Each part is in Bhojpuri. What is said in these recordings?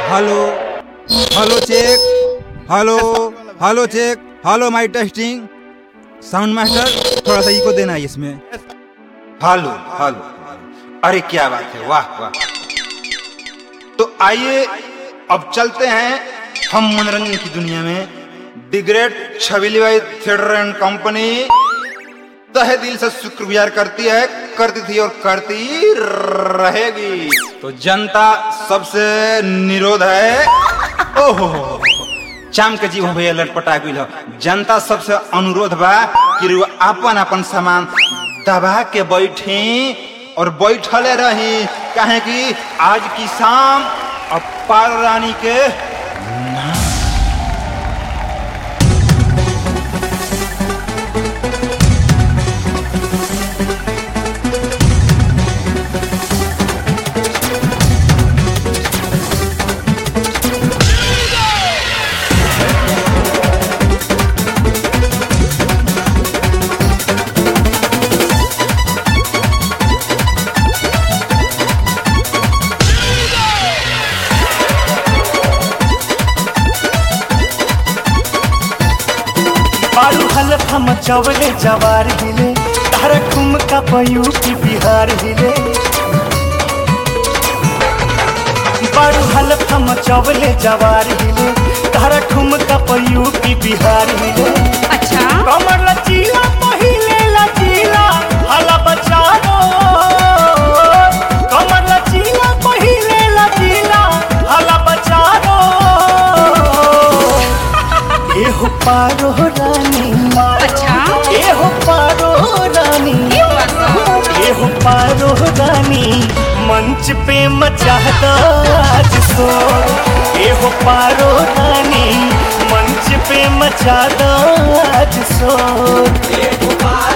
Hello hello check hello hello check hello माई टेस्टिंग साउंड मास्टर थोड़ा सा इको देना है इसमें हेलो हेलो अरे क्या बात है वाह वाह तो आइए अब चलते हैं हम मनोरंजन की दुनिया में द ग्रेट छबीली भाई थिएटर एंड कंपनी तहे दिल से शुक्रगुजार करती है करती थी और करती रहेगी तो जनता सबसे निरोध है ओहो चाम के जीव भैया लटपटा गई हो जनता सबसे अनुरोध बा कि रउआ अपन अपन सामान दबा के बैठी और बैठले रही काहे कि आज की शाम अब पार रानी के बारू हलत हम चवले जवार हिले तारा ठुमका पयू की बिहार हिले बारू हलत हम चवले जवार हिले तारा ठुमका पयू की बिहार हिले अच्छा कमर लचीला पहिले लचीला हला बचारो कमर लचीला पहिले लचीला हला बचारो एहो पारो रानी अच्छा एहो पारो रानी ये बात बा। एहो पारो रानी मंच पे मचाता आज शोर एहो पारो रानी मंच पे मचाता आज शोर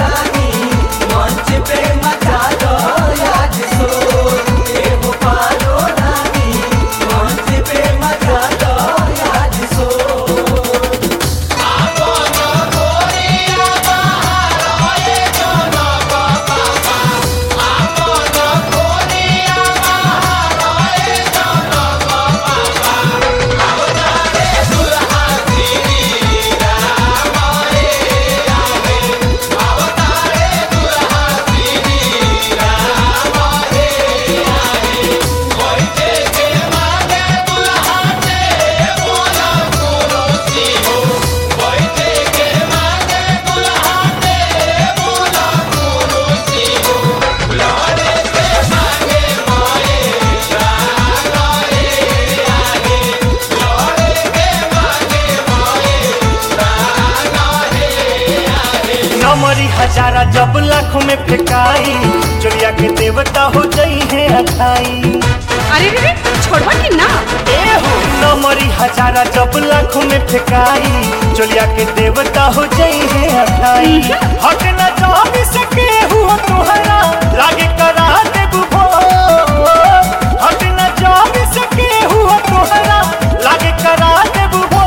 नमरी हजारा जब लाखों में फेंकाई चुरिया के देवता हो जाई है अठाई अरे रे रे छोड़वा कि ना ए हो नमरी हजारा जब लाखों में फेंकाई चुरिया के देवता हो जाई है अठाई हट न जान सके हुआ तुहरा लागे करा दे बुभो हट न जान सके हुआ तुहरा लागे करा दे बुभो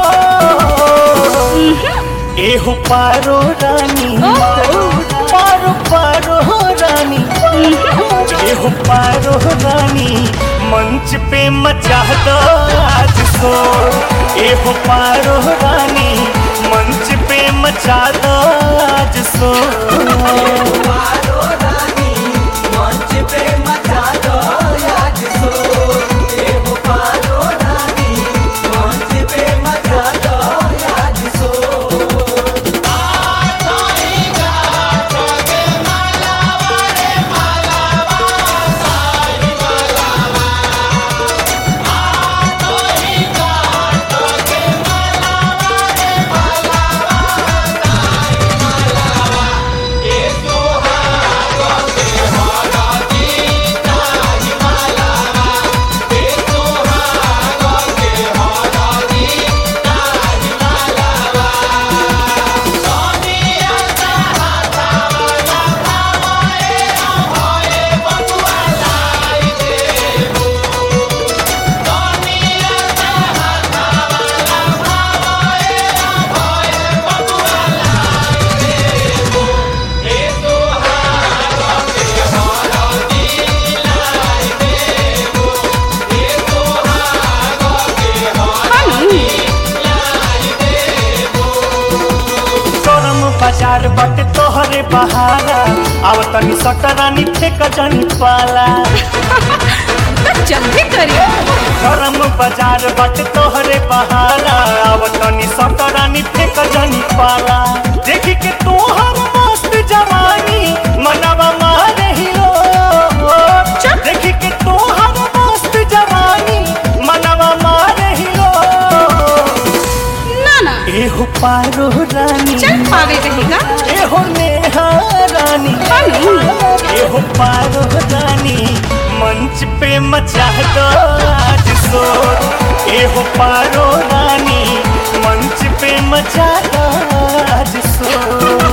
एहो पारो रानी पारो पारो रानी एहो पारो रानी मंच पे मचा दो आज शोर एहो पारो रानी मंच पे मचा दो आज शोर बट तोहरे बहारा आव तनी सटरानी फेक जनी पाला तो जल्दी करिए गरम बाजार बट तोहरे बहारा आव तनी सटरानी फेक जनी पाला देखी के तोहर मस्त जवानी मनवा मारे हिलो देखी के तोहर मस्त जवानी मनवा मारे हिलो ना ना एहो पारो रानी चल पावे कहेगा एहो नेहा रानी हेलो। एहो पारो रानी मंच पे मचा दो आज शोर एहो पारो रानी मंच पे मचा दो आज शोर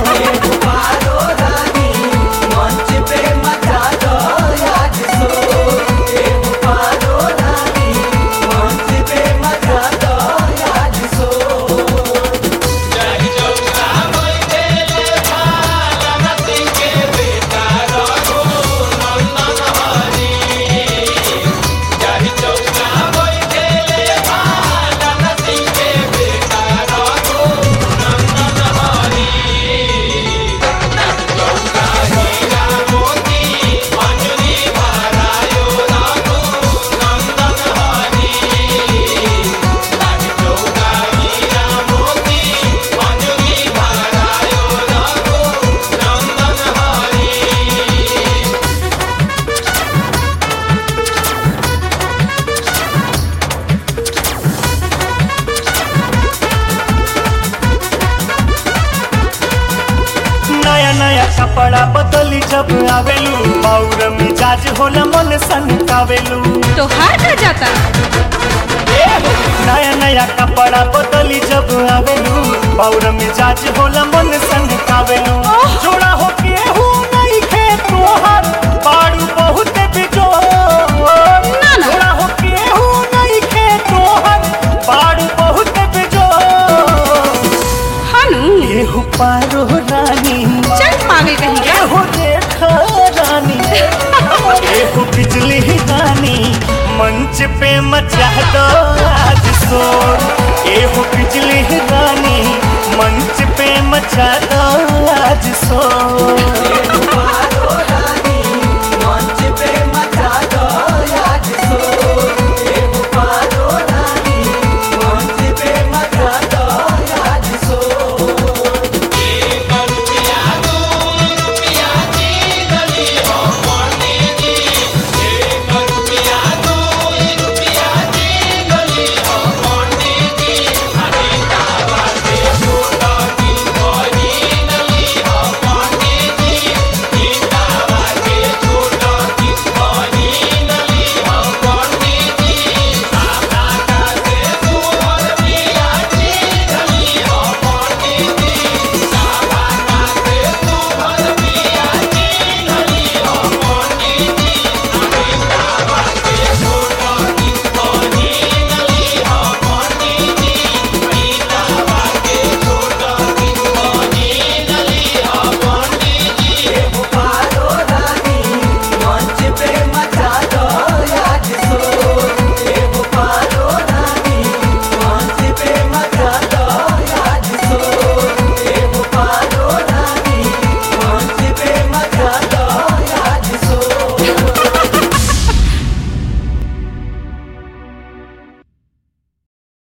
नया नया कपड़ा बदली जब आवेलू और मिजाज होला मन सन कावेलू तो हार रह जाता नया नया कपड़ा बदली जब आवेलू और मिजाज होला मन सन कावेलू जोड़ा हो के हूँ नहीं खे तोहर बाड़ू बहुत बिजोर ना, ना। जोड़ा हो के हूँ नहीं खे तोहर बाड़ू बहुत बिजोर हनु एहु पारो रानी चल पावे कहेगा एहो देखा रानी एहो बिजली रानी मंच पे मचा दो आज शोर एहो बिजली रानी मंच पे मचा दो आज शोर